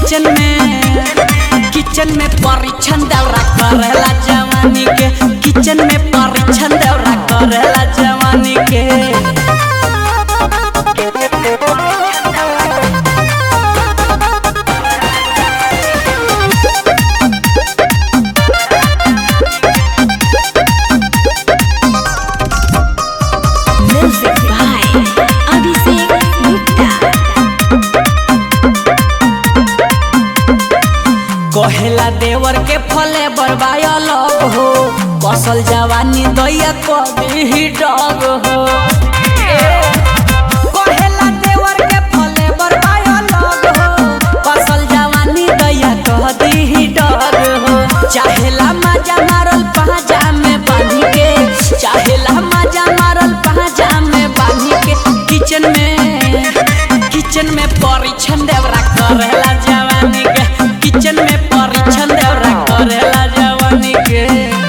Kitchen में kitchen में परीक्षण दौरा करेला जवानी के किचन में परीक्षण दौरा करेला जवानी के Music by Abhishek Gupta. कहेला देवर के फले बरबाया लग हो कसल जवानी दैया कभी ही डग हो कहेला देवर के फले बरबाया लग हो कसल जवानी दैया कभी ही डग हो चाहेला मजा मारल पाजा में बांधी के चाहेला मजा मारल पाजा में बांधी के किचन में किचन में परीक्षण देवरा करेला जवानी के किचन में परीक्षण देवरा करेला जवानी के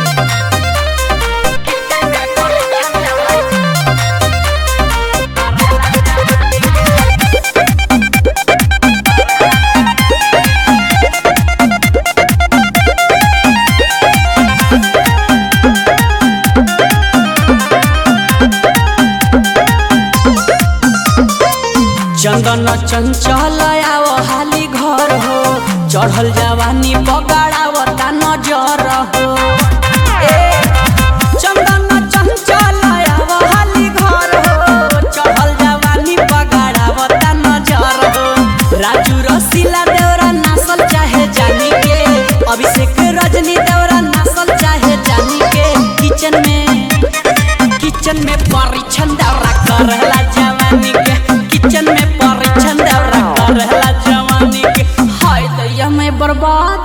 चंदन चंचल आव हाली घर हो चढ़ल जवानी बगाड़ावता नजर हो ए, चंदन चंचल आव हाली घर हो चढ़ल जवानी बगाड़ावता नजर हो राजू रसीला देवरा नासल चाहे जानी के अभिषेक रजनी देवरा नासल चाहे जानी के किचन में किचन में परीक्षण दौरा करेला जवानी के किचन में परीक्षण दौरा करेला जवानी के हाय दैया मैं बर्बाद